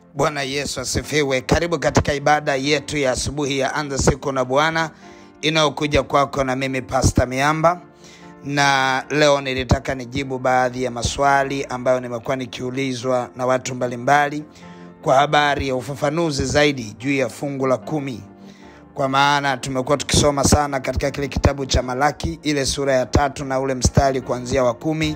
Bwana Yesu asifiwe. Karibu katika ibada yetu ya asubuhi ya anza siku na Bwana inayokuja kwako na mimi Pastor Miamba, na leo nilitaka nijibu baadhi ya maswali ambayo nimekuwa nikiulizwa na watu mbalimbali kwa habari ya ufafanuzi zaidi juu ya fungu la kumi, kwa maana tumekuwa tukisoma sana katika kile kitabu cha Malaki ile sura ya tatu na ule mstari kuanzia wa kumi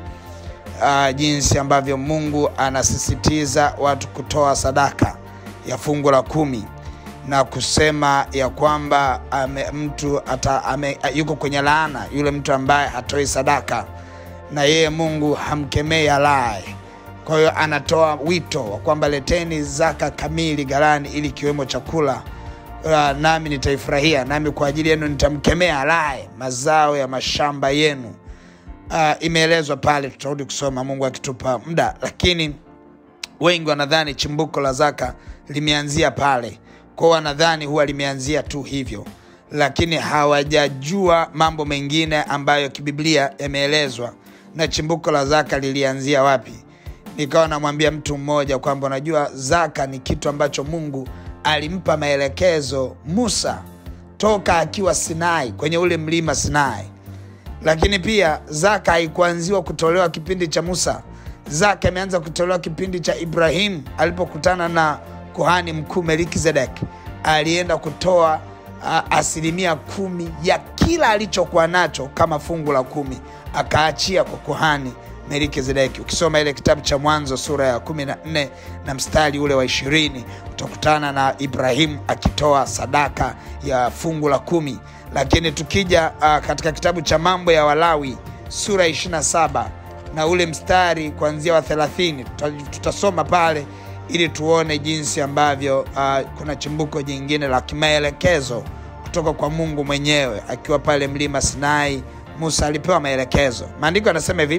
uh, jinsi ambavyo Mungu anasisitiza watu kutoa sadaka ya fungu la kumi na kusema ya kwamba ame, mtu ata, ame, yuko kwenye laana yule mtu ambaye hatoi sadaka, na yeye Mungu hamkemei alaye. Kwa hiyo anatoa wito wa kwamba leteni zaka kamili ghalani, ili kiwemo chakula uh, nami nitaifurahia, nami kwa ajili yenu nitamkemea alaye mazao ya mashamba yenu. Uh, imeelezwa pale, tutarudi kusoma Mungu akitupa muda, lakini wengi wanadhani chimbuko la zaka limeanzia pale, kwao wanadhani huwa limeanzia tu hivyo, lakini hawajajua mambo mengine ambayo kibiblia yameelezwa na chimbuko la zaka lilianzia wapi. Nikawa namwambia mtu mmoja kwamba unajua, zaka ni kitu ambacho Mungu alimpa maelekezo Musa toka akiwa Sinai, kwenye ule mlima Sinai lakini pia zaka haikuanziwa kutolewa kipindi cha Musa. Zaka imeanza kutolewa kipindi cha Ibrahimu alipokutana na kuhani mkuu Melkizedek. Alienda kutoa uh, asilimia kumi ya kila alichokuwa nacho kama fungu la kumi, akaachia kwa kuhani Melkizedeki. Ukisoma ile kitabu cha Mwanzo sura ya kumi na nne na mstari ule wa ishirini utakutana na Ibrahimu akitoa sadaka ya fungu la kumi lakini tukija uh, katika kitabu cha mambo ya Walawi sura 27 na ule mstari kuanzia wa 30 tutasoma pale ili tuone jinsi ambavyo uh, kuna chimbuko jingine la kimaelekezo kutoka kwa Mungu mwenyewe akiwa pale mlima Sinai. Musa alipewa maelekezo. Maandiko yanasema hivi: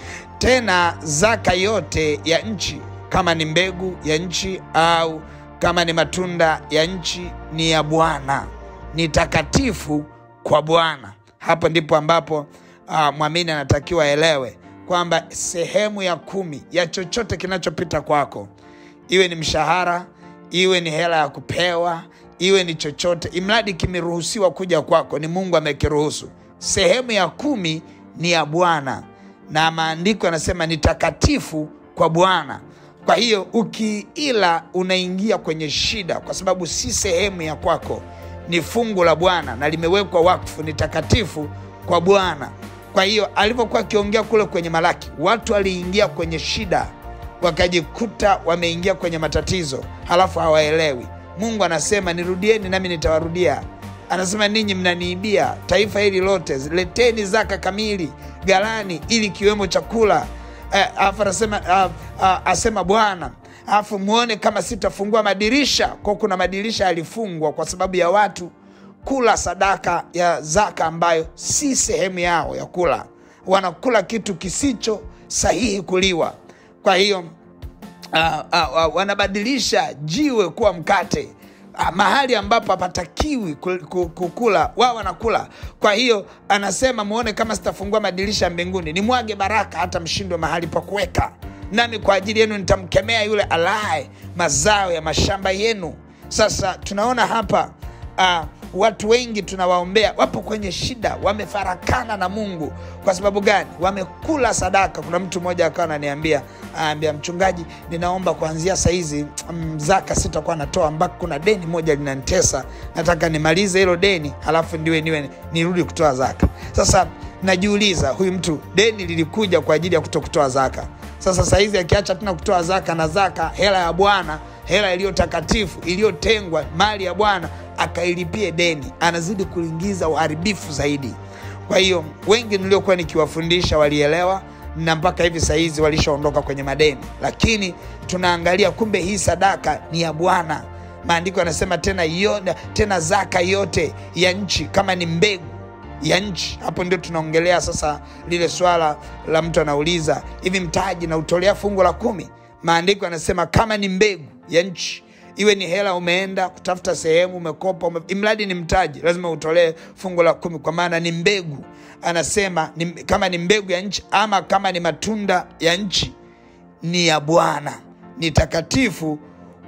tena zaka yote ya nchi, kama ni mbegu ya nchi au kama ni matunda ya nchi, ni ya Bwana ni takatifu kwa Bwana. Hapo ndipo ambapo uh, mwamini anatakiwa aelewe kwamba sehemu ya kumi ya chochote kinachopita kwako, iwe ni mshahara, iwe ni hela ya kupewa, iwe ni chochote, imradi kimeruhusiwa kuja kwako, ni Mungu amekiruhusu. Sehemu ya kumi ni ya Bwana, na maandiko yanasema ni takatifu kwa Bwana. Kwa hiyo ukiila unaingia kwenye shida, kwa sababu si sehemu ya kwako ni fungu la Bwana na limewekwa wakfu, ni takatifu kwa Bwana. Kwa hiyo alivyokuwa akiongea kule kwenye Malaki, watu waliingia kwenye shida, wakajikuta wameingia kwenye matatizo, halafu hawaelewi. Mungu anasema nirudieni, nami nitawarudia. Anasema ninyi mnaniibia taifa hili lote, leteni zaka kamili ghalani, ili kiwemo chakula. Alafu anasema uh, uh, asema Bwana alafu muone kama sitafungua madirisha kwa. Kuna madirisha yalifungwa kwa sababu ya watu kula sadaka ya zaka ambayo si sehemu yao ya kula, wanakula kitu kisicho sahihi kuliwa. Kwa hiyo uh, uh, uh, wanabadilisha jiwe kuwa mkate uh, mahali ambapo hapatakiwi kukula wao wanakula. Kwa hiyo anasema muone kama sitafungua madirisha ya mbinguni nimwage baraka hata mshindwe mahali pa kuweka nami kwa ajili yenu nitamkemea yule alaye mazao ya mashamba yenu. Sasa tunaona hapa uh, watu wengi tunawaombea wapo kwenye shida, wamefarakana na Mungu. Kwa sababu gani? Wamekula sadaka. Kuna mtu mmoja akawa ananiambia, anaambia mchungaji, ninaomba kuanzia sahizi zaka sitakuwa natoa mpaka kuna deni moja linanitesa, nataka nimalize hilo deni halafu ndiwe niwe nirudi kutoa zaka. Sasa najiuliza, huyu mtu deni lilikuja kwa ajili ya kuto kutoa zaka sasa sahizi akiacha tena kutoa zaka na zaka, hela ya Bwana, hela iliyo takatifu iliyotengwa, mali ya Bwana, akailipie deni, anazidi kuingiza uharibifu zaidi. Kwa hiyo wengi niliokuwa nikiwafundisha walielewa, na mpaka hivi sahizi walishaondoka kwenye madeni, lakini tunaangalia kumbe hii sadaka ni ya Bwana. Maandiko yanasema tena, yote, tena zaka yote ya nchi kama ni mbegu ya nchi. Hapo ndio tunaongelea sasa lile swala la mtu anauliza hivi, mtaji na utolea fungu la kumi? Maandiko yanasema kama ni mbegu ya nchi, iwe ni hela umeenda kutafuta sehemu, umekopa ume, imradi ni mtaji, lazima utolee fungu la kumi, kwa maana ni mbegu. Anasema ni, kama ni mbegu ya nchi ama kama ni matunda ya nchi, ni ya Bwana, ni takatifu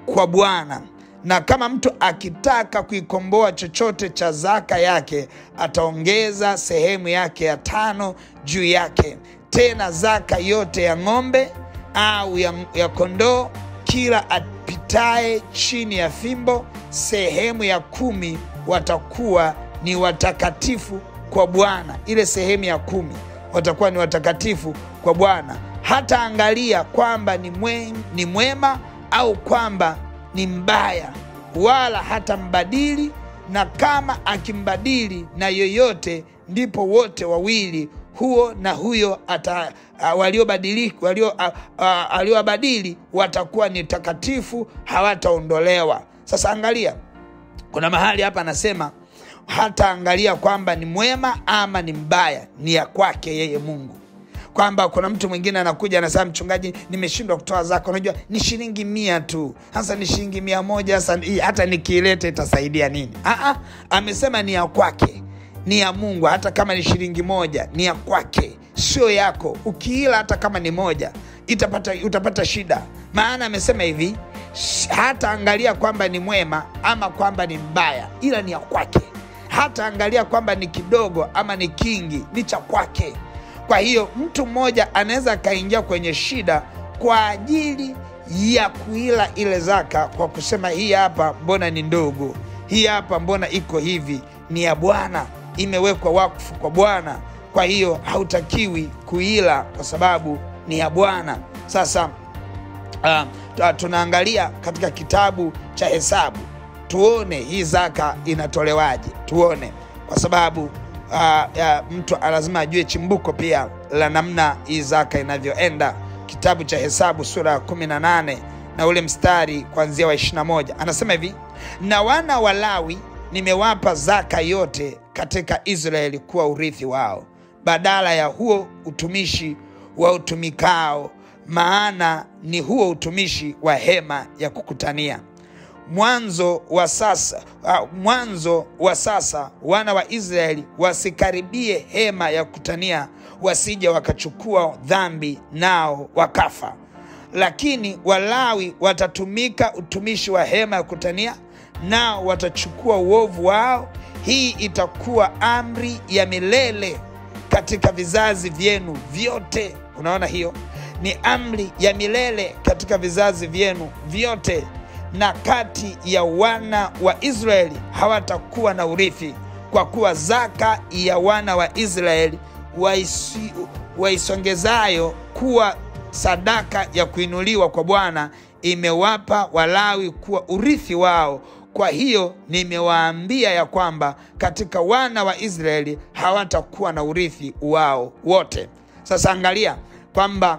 kwa Bwana. Na kama mtu akitaka kuikomboa chochote cha zaka yake, ataongeza sehemu yake ya tano juu yake. Tena zaka yote ya ng'ombe au ya, ya kondoo, kila apitaye chini ya fimbo, sehemu ya kumi watakuwa ni watakatifu kwa Bwana. Ile sehemu ya kumi watakuwa ni watakatifu kwa Bwana. Hata angalia kwamba ni, mwe, ni mwema au kwamba ni mbaya, wala hata mbadili. Na kama akimbadili na yoyote, ndipo wote wawili huo na huyo ata uh, waliobadili walio uh, uh, aliowabadili watakuwa ni takatifu, hawataondolewa. Sasa angalia, kuna mahali hapa anasema hata angalia kwamba ni mwema ama ni mbaya, ni ya kwake yeye Mungu kwamba kuna mtu mwingine anakuja anasema, mchungaji, nimeshindwa kutoa zaka. Unajua ni shilingi mia tu, sasa ni shilingi mia moja sasa hata nikiileta itasaidia nini? Aa, amesema ni ya kwake, ni ya Mungu. Hata kama ni shilingi moja ni ya kwake, sio yako. Ukiila hata kama ni moja itapata, utapata shida. Maana amesema hivi, hata angalia kwamba ni mwema ama kwamba ni mbaya, ila ni ya kwake. Hata angalia kwamba ni kidogo ama ni kingi, ni cha kwake. Kwa hiyo mtu mmoja anaweza akaingia kwenye shida kwa ajili ya kuila ile zaka kwa kusema hii hapa mbona ni ndogo, hii hapa mbona iko hivi. Ni ya Bwana, imewekwa wakfu kwa Bwana, kwa hiyo hautakiwi kuila kwa sababu ni ya Bwana. Sasa uh, tunaangalia katika kitabu cha Hesabu tuone hii zaka inatolewaje, tuone kwa sababu Uh, uh, mtu lazima ajue chimbuko pia la namna hii zaka inavyoenda. Kitabu cha Hesabu sura ya 18 na ule mstari kuanzia wa 21 anasema hivi: na wana wa Lawi nimewapa zaka yote katika Israeli kuwa urithi wao, badala ya huo utumishi wa utumikao, maana ni huo utumishi wa hema ya kukutania mwanzo wa sasa uh, mwanzo wa sasa wana wa Israeli wasikaribie hema ya kukutania, wasije wakachukua dhambi nao wakafa. Lakini Walawi watatumika utumishi wa hema ya kukutania, nao watachukua uovu wao. Hii itakuwa amri ya milele katika vizazi vyenu vyote. Unaona, hiyo ni amri ya milele katika vizazi vyenu vyote na kati ya wana wa Israeli hawatakuwa na urithi, kwa kuwa zaka ya wana wa Israeli waisi, waisongezayo kuwa sadaka ya kuinuliwa kwa Bwana imewapa Walawi kuwa urithi wao. Kwa hiyo nimewaambia ya kwamba katika wana wa Israeli hawatakuwa na urithi wao wote. Sasa angalia kwamba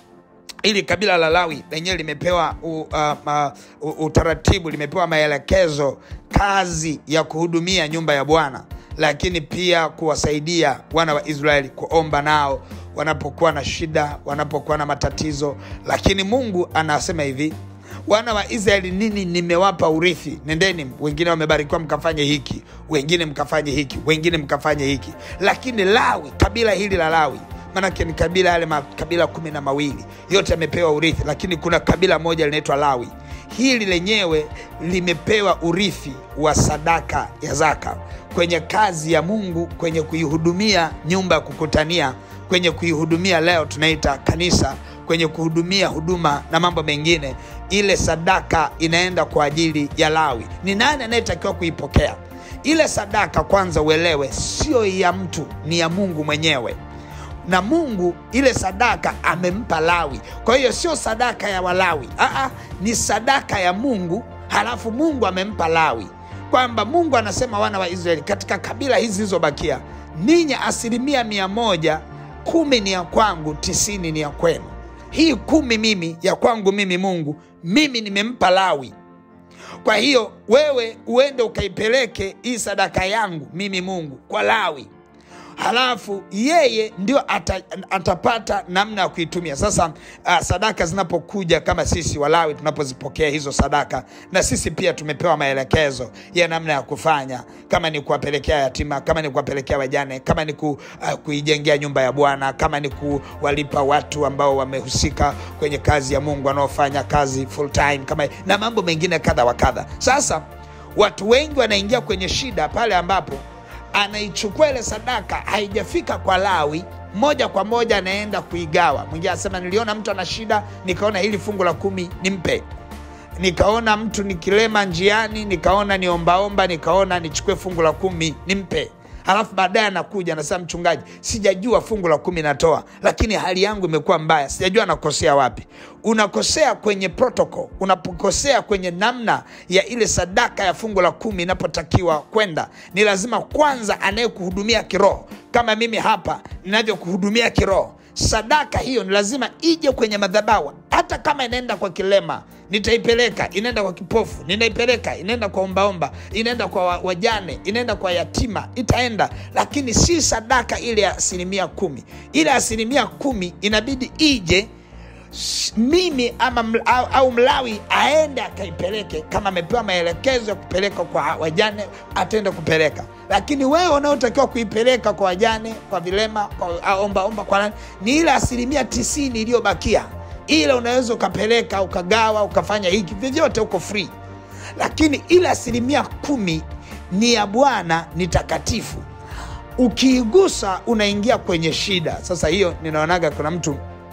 ili kabila la Lawi lenyewe limepewa u, uh, uh, utaratibu, limepewa maelekezo, kazi ya kuhudumia nyumba ya Bwana, lakini pia kuwasaidia wana wa Israeli kuomba nao wanapokuwa na shida, wanapokuwa na matatizo. Lakini Mungu anasema hivi, wana wa Israeli nini nimewapa urithi, nendeni. Wengine wamebarikiwa mkafanye hiki, wengine mkafanye hiki, wengine mkafanye hiki. Lakini Lawi, kabila hili la Lawi maanake ni kabila yale makabila kumi na mawili yote yamepewa urithi, lakini kuna kabila moja linaitwa Lawi. Hili lenyewe limepewa urithi wa sadaka ya zaka kwenye kazi ya Mungu, kwenye kuihudumia nyumba ya kukutania, kwenye kuihudumia leo tunaita kanisa, kwenye kuhudumia huduma na mambo mengine. Ile sadaka inaenda kwa ajili ya Lawi. Ni nani anayetakiwa kuipokea ile sadaka? Kwanza uelewe, sio ya mtu, ni ya Mungu mwenyewe na Mungu ile sadaka amempa Lawi. Kwa hiyo sio sadaka ya Walawi, aa, ni sadaka ya Mungu, halafu Mungu amempa Lawi, kwamba Mungu anasema wana wa Israeli, katika kabila hizi zilizobakia, ninyi asilimia mia moja, kumi ni ya kwangu, tisini ni ya kwenu. Hii kumi mimi ya kwangu mimi Mungu, mimi nimempa Lawi. Kwa hiyo wewe uende ukaipeleke hii sadaka yangu mimi Mungu kwa Lawi halafu yeye ndio ata, atapata namna ya kuitumia. Sasa uh, sadaka zinapokuja kama sisi Walawi tunapozipokea hizo sadaka, na sisi pia tumepewa maelekezo ya namna ya kufanya, kama ni kuwapelekea yatima, kama ni kuwapelekea wajane, kama ni ku, uh, kuijengea nyumba ya Bwana, kama ni kuwalipa watu ambao wamehusika kwenye kazi ya Mungu, wanaofanya kazi full time, kama na mambo mengine kadha wa kadha. Sasa watu wengi wanaingia kwenye shida pale ambapo anaichukua ile sadaka haijafika kwa Lawi moja kwa moja anaenda kuigawa. Mwingine anasema niliona mtu ana shida, nikaona hili fungu la kumi nimpe. Nikaona mtu nikilema njiani, nikaona niombaomba, nikaona nichukue fungu la kumi nimpe. Halafu baadaye anakuja anasema, mchungaji, sijajua fungu la kumi natoa, lakini hali yangu imekuwa mbaya, sijajua nakosea wapi. Unakosea kwenye protocol, unapokosea kwenye namna ya ile sadaka ya fungu la kumi inapotakiwa kwenda. Ni lazima kwanza anayekuhudumia kiroho, kama mimi hapa ninavyokuhudumia kiroho sadaka hiyo ni lazima ije kwenye madhabahu. Hata kama inaenda kwa kilema, nitaipeleka. Inaenda kwa kipofu, ninaipeleka. Inaenda kwa ombaomba, inaenda kwa wa- wajane, inaenda kwa yatima, itaenda, lakini si sadaka ile ya asilimia kumi. Ile asilimia kumi inabidi ije s- mimi ama ml, au, au Mlawi aende akaipeleke, kama amepewa maelekezo ya kupeleka kwa wajane ataenda kupeleka, lakini wewe unaotakiwa kuipeleka kwa wajane, kwa vilema, kwa ombaomba, kwa nani, ni ile asilimia tisini iliyobakia. Ile unaweza ukapeleka ukagawa ukafanya hiki vyovyote, uko free, lakini ile asilimia kumi ni ya Bwana, ni takatifu. Ukiigusa unaingia kwenye shida. Sasa hiyo ninaonaga kuna mtu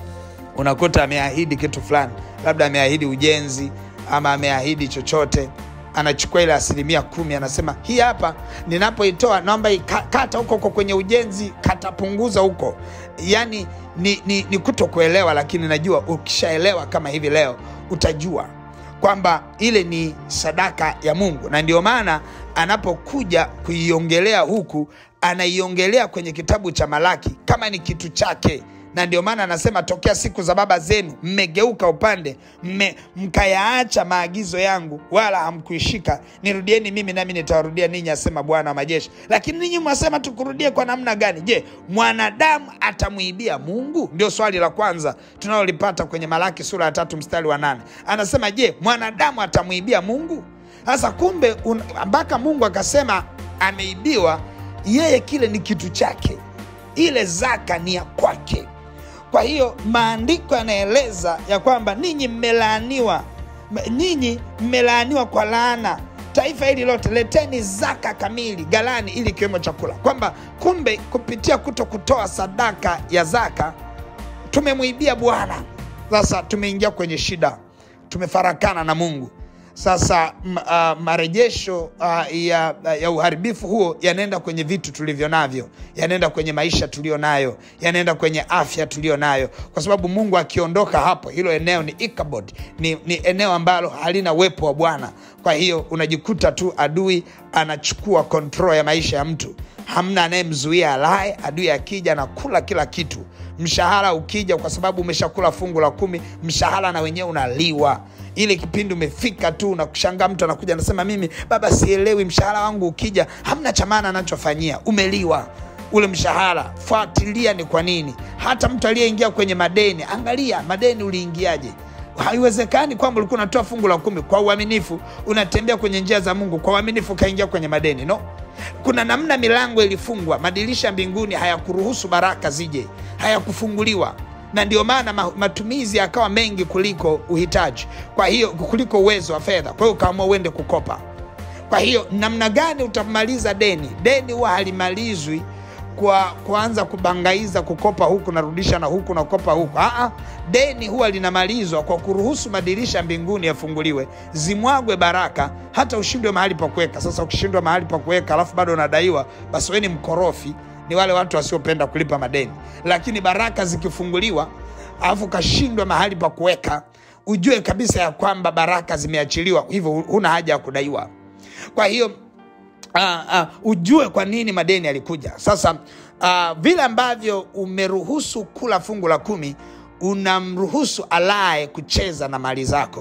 unakuta ameahidi kitu fulani, labda ameahidi ujenzi ama ameahidi chochote, anachukua ile asilimia kumi, anasema hii hapa ninapoitoa naomba ika- kata huko huko kwenye ujenzi, katapunguza huko. Yani ni, ni, ni kuto kuelewa, lakini najua ukishaelewa kama hivi leo utajua kwamba ile ni sadaka ya Mungu, na ndio maana anapokuja kuiongelea huku anaiongelea kwenye kitabu cha Malaki kama ni kitu chake na ndio maana anasema tokea siku za baba zenu mmegeuka upande mme, mkayaacha maagizo yangu wala hamkuishika nirudieni mimi nami nitawarudia ninyi asema bwana wa majeshi lakini ninyi mwasema tukurudie kwa namna gani je mwanadamu atamwibia mungu ndio swali la kwanza tunalolipata kwenye malaki sura ya tatu mstari wa nane anasema je mwanadamu atamwibia mungu sasa kumbe un- mpaka mungu akasema ameibiwa yeye kile ni kitu chake ile zaka ni ya kwake kwa hiyo maandiko yanaeleza ya kwamba ninyi mmelaaniwa M- ninyi mmelaaniwa kwa laana taifa hili lote leteni zaka kamili galani ili ikiwemo chakula kwamba kumbe kupitia kuto kutoa sadaka ya zaka tumemwibia bwana sasa tumeingia kwenye shida tumefarakana na mungu sasa m, uh, marejesho uh, ya, ya uharibifu huo yanaenda kwenye vitu tulivyo navyo yanaenda kwenye maisha tulio nayo yanaenda kwenye afya tulio nayo kwa sababu mungu akiondoka hapo hilo eneo ni Ichabod, ni, ni eneo ambalo halina uwepo wa bwana kwa hiyo unajikuta tu adui anachukua kontrol ya maisha ya mtu hamna anayemzuia alaye adui akija anakula kila kitu mshahara ukija kwa sababu umeshakula fungu la kumi mshahara na wenyewe unaliwa ile kipindi umefika tu na kushangaa mtu anakuja anasema mimi baba sielewi mshahara wangu ukija hamna cha maana anachofanyia umeliwa ule mshahara fuatilia ni kwa nini hata mtu aliyeingia kwenye madeni angalia madeni uliingiaje haiwezekani kwamba ulikuwa unatoa fungu la kumi kwa uaminifu unatembea kwenye njia za mungu kwa uaminifu ukaingia kwenye madeni no kuna namna milango ilifungwa madirisha mbinguni hayakuruhusu baraka zije hayakufunguliwa na ndio maana ma- matumizi yakawa mengi kuliko uhitaji kwa hiyo kuliko uwezo wa fedha kwa hiyo ukaamua uende kukopa kwa hiyo namna gani utamaliza deni deni huwa halimalizwi kwa kuanza kubangaiza kukopa huku narudisha na huku nakopa huku Aa, deni huwa linamalizwa kwa kuruhusu madirisha mbinguni yafunguliwe zimwagwe baraka hata ushindwe mahali pa kuweka sasa ukishindwa mahali pa kuweka alafu bado unadaiwa basi weni mkorofi ni wale watu wasiopenda kulipa madeni lakini baraka zikifunguliwa alafu ukashindwa mahali pa kuweka ujue kabisa ya kwamba baraka zimeachiliwa hivyo huna haja ya kudaiwa kwa hiyo uh, uh, ujue kwa nini madeni yalikuja sasa uh, vile ambavyo umeruhusu kula fungu la kumi unamruhusu alaye kucheza na mali zako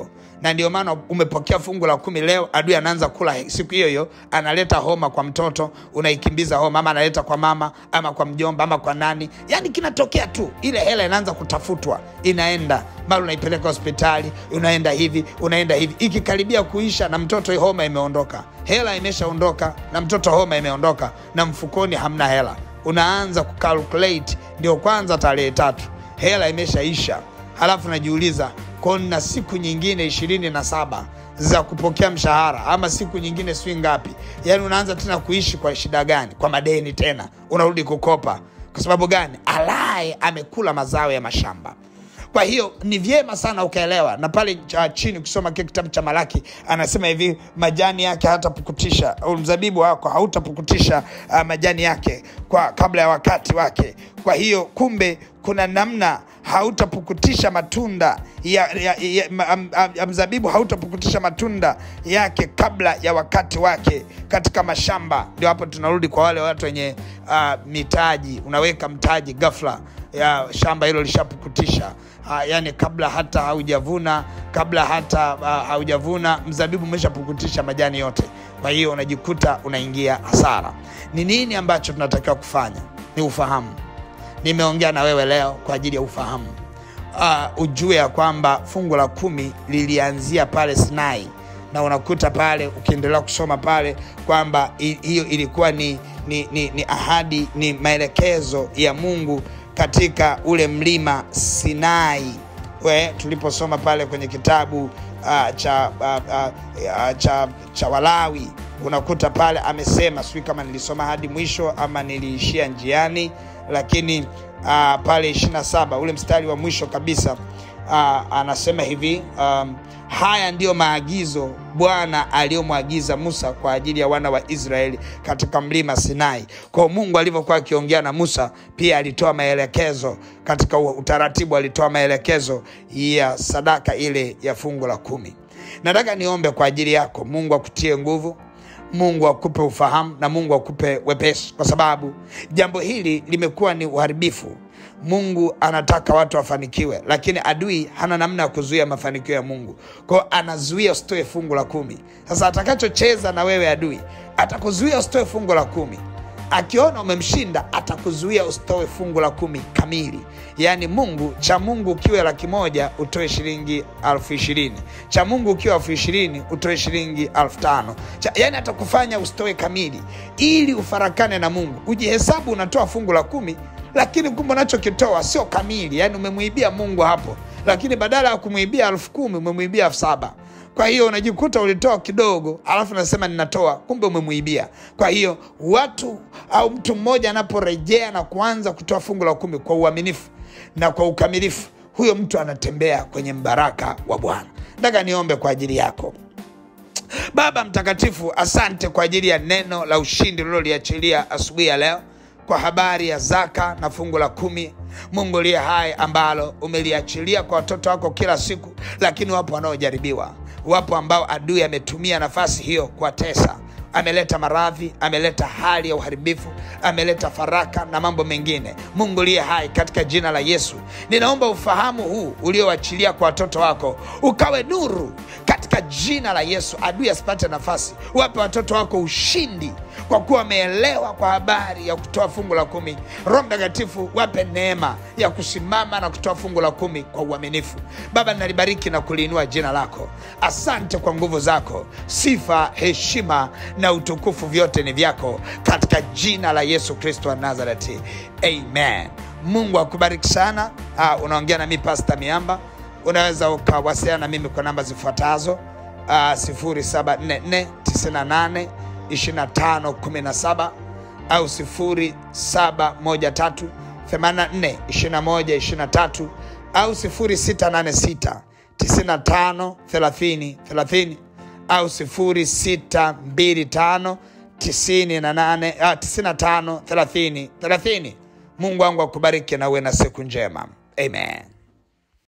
na ndio maana umepokea fungu la kumi leo, adui anaanza kula siku hiyo hiyo, analeta homa kwa mtoto, unaikimbiza homa, ama analeta kwa mama ama kwa mjomba ama kwa nani, yani kinatokea tu, ile hela inaanza kutafutwa, inaenda mara unaipeleka hospitali, unaenda hivi unaenda hivi, ikikaribia kuisha na mtoto homa imeondoka, hela imeshaondoka na mtoto homa imeondoka, na mfukoni hamna hela, unaanza kucalculate, ndio kwanza tarehe tatu hela imeshaisha, halafu najiuliza kwao na siku nyingine ishirini na saba za kupokea mshahara ama siku nyingine sijui ngapi. Yani unaanza tena kuishi kwa shida gani? Kwa madeni tena, unarudi kukopa. Kwa sababu gani? Alaye amekula mazao ya mashamba. Kwa hiyo ni vyema sana ukaelewa, na pale cha chini ukisoma kile kitabu cha Malaki anasema hivi, majani yake hatapukutisha, au mzabibu wako hautapukutisha uh, majani yake kwa kabla ya wakati wake. Kwa hiyo kumbe kuna namna hautapukutisha matunda ya, ya, ya, ya, ya mzabibu hautapukutisha matunda yake kabla ya wakati wake katika mashamba. Ndio hapo tunarudi kwa wale watu wenye uh, mitaji. Unaweka mtaji ghafla ya shamba hilo lishapukutisha, uh, yani kabla hata haujavuna kabla hata uh, haujavuna mzabibu umeshapukutisha majani yote. Kwa hiyo unajikuta unaingia hasara. Ni nini ambacho tunatakiwa kufanya? Ni ufahamu nimeongea na wewe leo kwa ajili ya ufahamu. Uh, ujue ya kwamba fungu la kumi lilianzia pale Sinai, na unakuta pale ukiendelea kusoma pale kwamba hiyo ilikuwa ni, ni, ni, ni ahadi, ni maelekezo ya Mungu katika ule mlima Sinai we tuliposoma pale kwenye kitabu uh, cha, uh, uh, cha, cha Walawi unakuta pale amesema, sijui kama nilisoma hadi mwisho ama niliishia njiani lakini uh, pale 27 ule mstari wa mwisho kabisa uh, anasema hivi um, haya ndiyo maagizo Bwana aliyomwagiza Musa kwa ajili ya wana wa Israeli katika mlima Sinai. Kwa Mungu alivyokuwa akiongea na Musa, pia alitoa maelekezo katika utaratibu, alitoa maelekezo ya sadaka ile ya fungu la kumi. Nataka niombe kwa ajili yako, Mungu akutie nguvu Mungu akupe ufahamu na Mungu akupe wepesi, kwa sababu jambo hili limekuwa ni uharibifu. Mungu anataka watu wafanikiwe, lakini adui hana namna ya kuzuia mafanikio ya Mungu, kwao anazuia usitoe fungu la kumi. Sasa atakachocheza na wewe adui, atakuzuia usitoe fungu la kumi. Akiona umemshinda, atakuzuia usitoe fungu la kumi kamili. Yaani Mungu cha Mungu ukiwe laki moja utoe shilingi elfu ishirini cha Mungu ukiwa elfu ishirini utoe shilingi elfu tano yaani atakufanya usitoe kamili, ili ufarakane na Mungu, ujihesabu unatoa fungu la kumi, lakini kumbe unachokitoa sio kamili. Yaani umemwibia Mungu hapo, lakini badala ya kumwibia elfu kumi umemwibia elfu saba kwa hiyo unajikuta ulitoa kidogo, alafu nasema ninatoa, kumbe umemwibia. Kwa hiyo watu au mtu mmoja anaporejea na kuanza kutoa fungu la kumi kwa uaminifu na kwa ukamilifu, huyo mtu anatembea kwenye mbaraka wa Bwana. Nataka niombe kwa ajili yako. Baba Mtakatifu, asante kwa ajili ya neno la ushindi uliloliachilia asubuhi ya leo kwa habari ya zaka na fungu la kumi. Mungu liye hai, ambalo umeliachilia kwa watoto wako kila siku, lakini wapo wanaojaribiwa, wapo ambao adui ametumia nafasi hiyo kuwatesa ameleta maradhi, ameleta hali ya uharibifu, ameleta faraka na mambo mengine. Mungu liye hai, katika jina la Yesu ninaomba ufahamu huu ulioachilia kwa watoto wako ukawe nuru katika jina la Yesu. Adui asipate nafasi, wape watoto wako ushindi kwa kuwa wameelewa kwa habari ya kutoa fungu la kumi. Roho Mtakatifu wape neema ya kusimama na kutoa fungu la kumi kwa uaminifu. Baba, nalibariki na kuliinua jina lako. Asante kwa nguvu zako, sifa, heshima na utukufu vyote ni vyako, katika jina la Yesu Kristo wa Nazareti, amen. Mungu akubariki sana. Uh, unaongea na mi Pasta Miamba. Unaweza ukawasiliana na mimi kwa namba zifuatazo uh, 0744 98 2517 au 0713 84 21 23 au 0686 95 30 30 au 0625 98 ah, 95 30 30. Mungu wangu akubariki na uwe na siku njema. Amen.